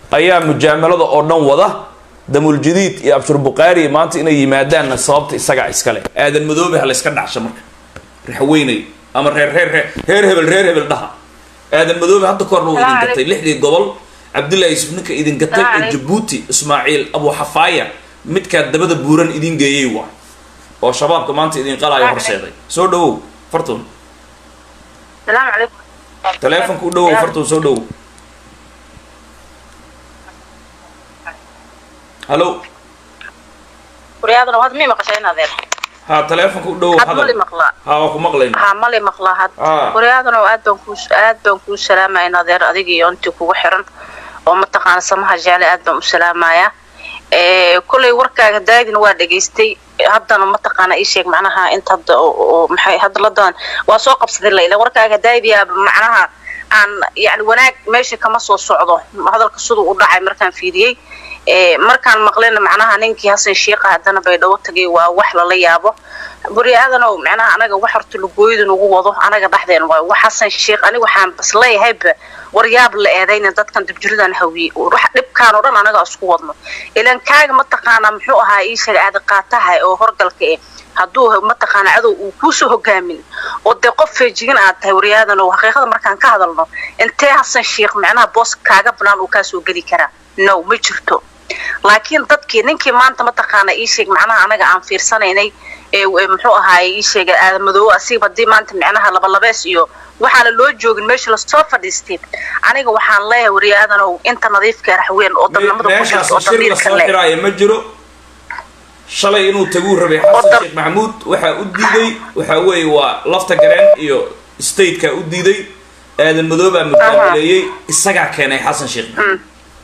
ayaa mujaamalada oo dhan wada damuljadiid iyo abshir bukhaari maanta inay yimaadaanna sababta isagaa iskale aadan madoobe ha layska dhacsho marka raxweynay ama reer reer reer reer hebel reer hebel dhaha aadan madoobe hadda ka horna uu idin gatay lixdii gobol cabdullahi yusuf ninka idin gatay oo jabuuti ismaaciil abu xafaaya midkaa dabada buuran idin geeyey waa oo shabaabka maanta idin qalaayo horseeday soo dhawow fartun السلام عليكم taleefonka u dhawow fartun soo dhawow hallo ورياضنا وهذا مين مقشعين هذا ha taleefonka u dhawow هذا مالي hadal مقلا ha waa ku maqlayna ها مالي مقلا هذا آه. ورياضنا وآد بنكوش آد بنكوش سلامة إن هذا أديك يونتي كوجو حرن ومتقان سمها جالي آد بنكوش سلامة يا إيه كل وركا دايدن واد دقيستي haddana mataqaana ii sheeg macnaha inta hadda oo maxay hadda la doon waa soo qabsaday layla warkaaga daaydiya macnaha aan yani wanaag meesha kama soo socdo hadalka siduu u dhacay markaan fiiriyey markaan maqlena macnaha ninkii hasan sheekha haddana baydhabo tagay waa wax lala yaabo buri aadanow macnaha anaga wax horta lugooyada nagu wado anaga dhexdeen waay wax hasan sheekh aniga waxaan bas leeyahayba waryaab la eedayna dadkan dibjiridan hawiye wax dhibkaan oo dhan anaga isku wadno ilan kaaga mataqaanaa muxuu ahaa ii sheeg aadi qaataha oo horgalka eh hadduu mataqaana cadow uu kuusoo hogaamin oo dee qof feejigan aad tahay waryaadano xaqiiqada markaan ka hadalno intee hasan sheekh macnaha boos kaaga banaan uu kaasoo geli karaa no ma jirto laakiin dadkii ninkii maanta mataqaana ii sheeg macnaha anaga aan fiirsanaynay muxuu ahaay ii sheega aadamadoobo asiga hadii maanta micnaha labalabees iyo waxaana loo joogin meesha lasoo fadhiistay aniga waxaan leeyahay waryaadanow inta nadiifka raxweyn oo dadnimada meeshaas shir lasoo xiraayo ma jiro shalay inuu taguu rabay xasan sheekh maxamuud waxaa u diiday waxaa weeye waa lafta gareen iyo stateka u diiday aadan madoobaa mujaamileeyey isagaa keenay xasan sheekh maxamuud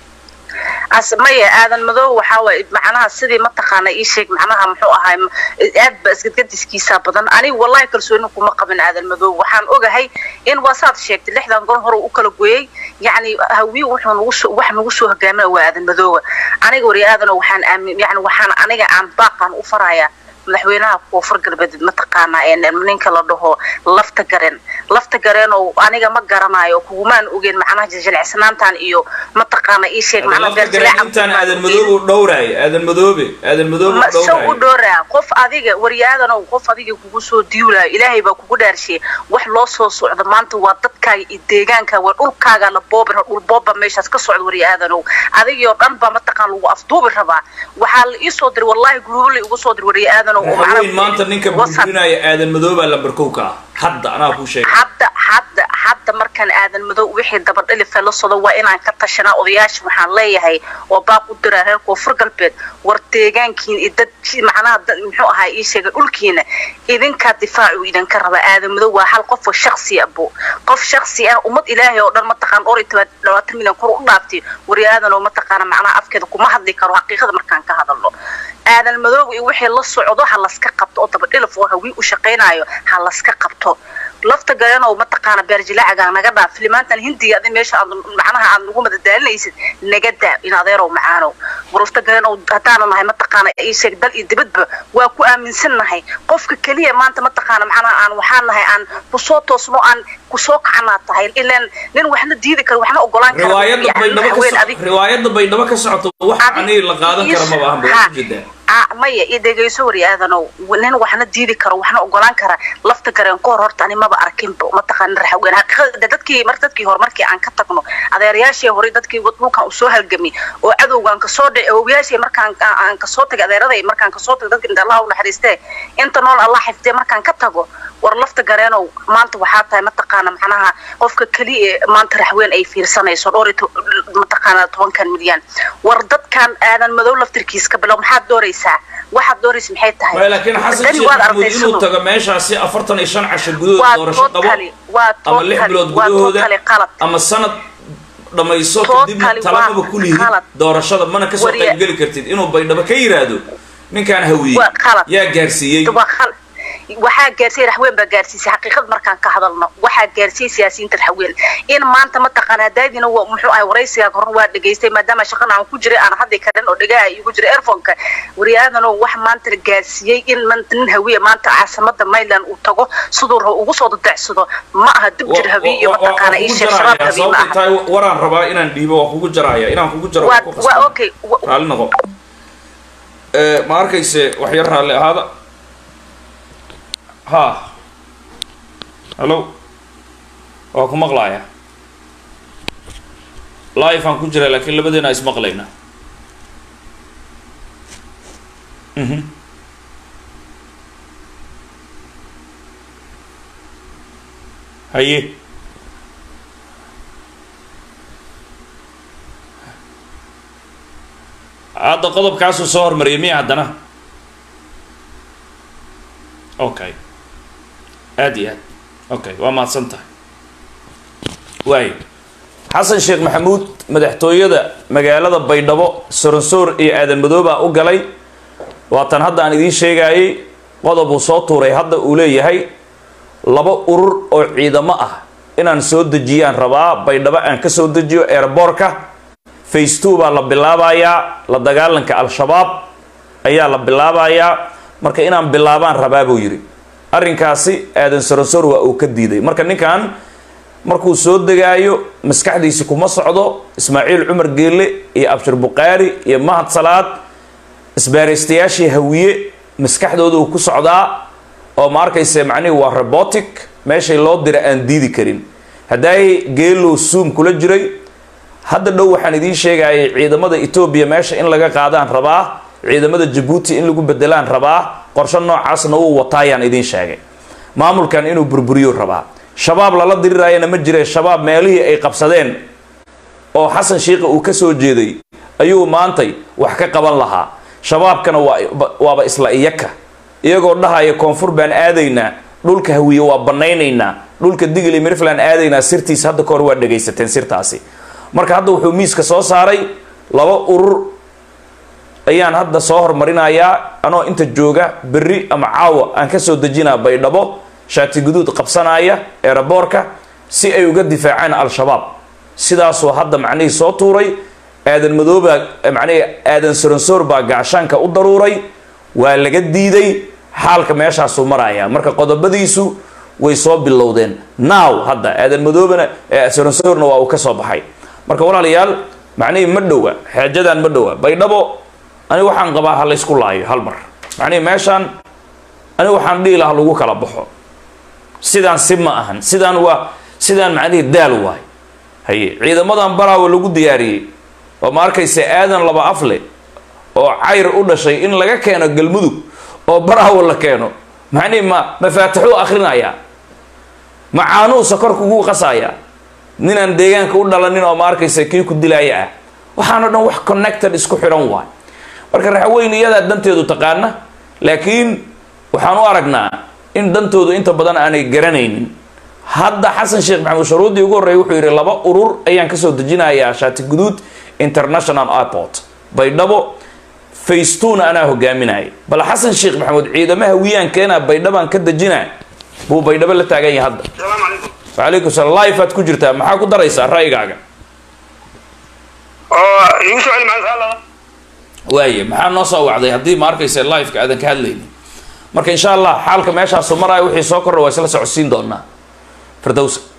maya aadan madoob waxaa waay macnaha sidii mataqaana ii sheeg macnaha muxuu ahaay aad ba isgadgadiskiisa badan aniga wallahi kalsooni kuma qabin aadan madoob waxaan ogahay in waa saad sheegtay lixdan gol hore u kala gooyey yacni hawiye wuxuu nagu soo wax nagu soo hogaamina waa aadan madooba aniga wari aadano waxaan aamin yani waxaan aniga aan baaqan u farayaa madaxweynaha koonfur galbeed mataqaanaa ninka la dhaho lafta garen lafta gareen oo aniga ma garanayo kugumaan ogeyn macnaha jiljilecsanaantan iyo mataqaana ii sheeg intaan aadan madoobe u dhowraayo aadan madoobe aadan madoobe u se u dhowraayo dhooraa qof adiga waryaadanow qof adiga kugu soo diiwlaayo ilaahay baa kugu dhaarshiye wax loo soo socdo maanta waa dadkaaga iyo deegaanka waa dhulkaaga la boobi dhul booba meeshaas ka socda waryaadanow adigii oo dhan baa mataqaan lagu afduubi rabaa waxaa la ii soo diray wallahi guruubo la igu soo diray waryaadanow oo waxaweyn maanta ninka burburinaya aadan madoobaa lambarkowka ah hadda anaa kuu sheegay hadda hadda hadda markaan aadan madow wixii dabadhilifa la socdo waa inaan ka tashanaa odayaasha waxaan leeyahay oo baaq u diraa reer koonfur galbeed war deegaankiina iyo dad macnaha dad muxuu ahaa ii sheegay dhulkiina idinkaa difaacu idinka raba aadan madow waa hal qof oo shaksi abo qof shaksi ah ummad ilaahay oo dhan mataqaan dhowr iyo toban labaatan milyan kor u dhaaftay wari aadan oo mataqaana macnaha afkeeda kuma hadli karo xaqiiqada markaan ka hadalno aadan madoob iyo wixii la socdo ha laska qabto oo dabadhilif oo hawii u shaqaynayo ha laska qabto lafta galeen oo mataqaana beerjilaacaga naga dhaaf filimaantan hindiga adi meesha aad macnaha aad nagu madadaalinaysid naga daa in adeerow macaanow warufta galeen oo haddaanu nahay mataqaana ii sheeg dal iyo dibadba waa ku aaminsan nahay qofka keliya maanta mataqaana macnaha aan waxaan nahay aan kusoo toosno aan kusoo kacanaa tahay ilaan nin waxna diidi karo waxna ogolaan kara riwaayadda baydhabo ka so- riwaayadda baydhabo ka socoto wax anii la qaadan kara maba ahanba waa ujeedaa maya iyo dhegayso wari aadanow nin waxna diidi karo waxna ogolaan kara lafta gareen ka hor horta ani maba arkinba mataqaana raxweyn xaqiiqada dadkii mar dadkii hore markii aan ka tagno adeerayaashii hore dadkii dhulkan usoo halgamay oo cadowgaan kasoo dhacay awowyaashii markaan aan kasoo tagay adeeraday markaan kasoo tagay dadka inta allah u naxariistee inta nool allah xifdee markaan ka tago war lafta gareenow maanta waxaa tahay mataqaana macnaha qofka keliya ee maanta raxweyn ay fiirsanayso dhowr iyo mataqaana tobankan milyan war dadkan aadan madow laftirkiis ka bilow maxaad dooraysaa waxaad dooraysa maxay tahay waay laakiin xasan sheekh maxamuud inuu tago meeshaasi afartan iyo shan casho gudahood doorasho qabo ama lix bilood gudahooda ama sanad dhamayso kadibna talamaba ku lihid doorashada mana kasoo qaybgeli kartid inuu baydhabo ka yiraahdo ninkaan hawiye yaa gaarsiiyey waxaa gaarsiiyey raxween baa gaarsiisay xaqiiqad markaan ka hadalno waxaa gaarsiiyey siyaasiyiinta raxween in maanta mataqaanaa daadina waa muxuu ahay waraysigaa horna waa dhegaystay maadaama shaqana aan ku jiray aan haddi karin oo dhegaha igu jira airfonka wariyaadanoo wax maanta la gaarsiiyey in maanta nin hawiye maanta caasimada mayland uu tago siduu rabo ugu soo dadecsado ma aha dib jir hawiye iyo mataqaana ii sheeg shabaab hawiye ma aha tahay waraan rabaa inaan dhiibo waa kugu jaraya inaan kugu jaro waa ku waa qasban. okay wa- raalli noqo Eh, ma arkayse wax yar raalli ahaada ha hallo waa ku maqlaaya live aan ku jira laakiin labadeena ismaqlayna Mhm. haye hadda qodobkaasuu soo hormariyay miya haddana okay aad iyo aad okay waa mahadsan tahay waayo xasan sheekh maxamuud madaxtooyada magaalada baydhabo soronsoor iyo aadan madoobaa u galay waatan hadda aan idiin sheegayay qodob uu soo tuuray hadda uu leeyahay laba urur oo ciidamo ah inaan soo dejiyaan rabaa baydhabo aan ka soo dejiyo airboorka face two baa la bilaabayaa la dagaalanka al-shabaab ayaa la bilaabayaa marka inaan bilaabaan rabaa buu yidhi arrinkaasi aadan sorosor waa uu ka diiday marka ninkan markuu soo degaayo maskaxdiisi kuma socdo ismaaciil cumar geelle iyo abshir buqaari iyo mahad salaad isbaaraystayaashii hawiye maskaxdooda uu ku socdaa oo ma arkayse macnihi waa robotic meeshay loo dira aan diidi karin haddaay geelow suum kula jiray hadda dhow waxaan idiin sheegayay ciidamada etoobiya meesha in laga qaadaan rabaa ciidamada jabuuti in lagu bedelaan rabaa qorshe noocaasna uu wataayaan idiin sheegay maamulkan inuu burburiyo rabaa shabaab lala dirirayana ma jire shabaab meelihii ay qabsadeen oo xasan shiikha uu ka soo jeeday ayuu maantay wax ka qaban lahaa shabaabkana waa waaba isla iyaka iyagoo dhahaya koonfur baan aadaynaa dhulka hawiye waa banaynaynaa dhulka digli mirfland aadaynaa sirtiis hadda kahor waa dhegaysateen sirtaasi marka hadda wuxuu miiska soo saaray laba urur ayaan hadda soo hormarinayaa anoo inta jooga berri ama caawa aan ka soo dejinaa baydhabo shaati guduud qabsanaya eeraboorka si ay uga difaacaan al-shabaab sidaasuu hadda macnihii soo tuuray aadan madoobaa macnihii aadan soronsoor baa gaashaanka u daruuray waa laga diiday xaalka meeshaasuu maraya marka qodobadiisu way soo bilowdeen now hadda aadan madoobana soronsoorna waa uu ka soo baxay marka walaalayaal macnihii ma dhowa xeejadan ma dhowa baydhabo ani waxaan qabaa ha laysku laayo hal mar macnihii meeshaan ani waxaan dhihi laha lagu kala baxo sidaan si ma ahan sidaan waa sidaan macnihii daal waay haye ciidamadan baraawa lagu diyaariyey oo ma arkaysa aadan laba afle oo cayr u dhashay in laga keeno galmudug oo baraawa la keeno macnihii ma mafaatixuu akrinaya macaanuu sokor kugu qasaya ninaan deegaanka u dhalanin oo ma arkaysa kii ku dilaaya ah waxaano dhan wax connected isku xidhan waay marka raxweyne iyadaa danteedu taqaana laakiin waxaan u aragnaa in dantoodu inta badan aanay garanaynin hadda xasan sheekh maxamuud sharuudii ugu horreeyay wuxuu yidhi laba urur ayaan kasoo dejinayaa shaati guduud international airport baydhabo faystuna anaa hogaaminaya bal xasan sheekh maxamuud ciidamaha wiyaankeena baydhabaan ka dejinaa buu baydhabo la taagan yahay hadda السلام عليكم wacalaykum salaam life aad ku jirtaa maxaa ku daraysaa ra'yigaaga oo igu soo celi macna sala waaye maxaa noo soo wacday haddii ma arkaysa liveka aadan ka hadlaynin marka insha allah xaalka meeshaasu maraayo wixii soo kordha waa isla socodsiin doonaa firdowsa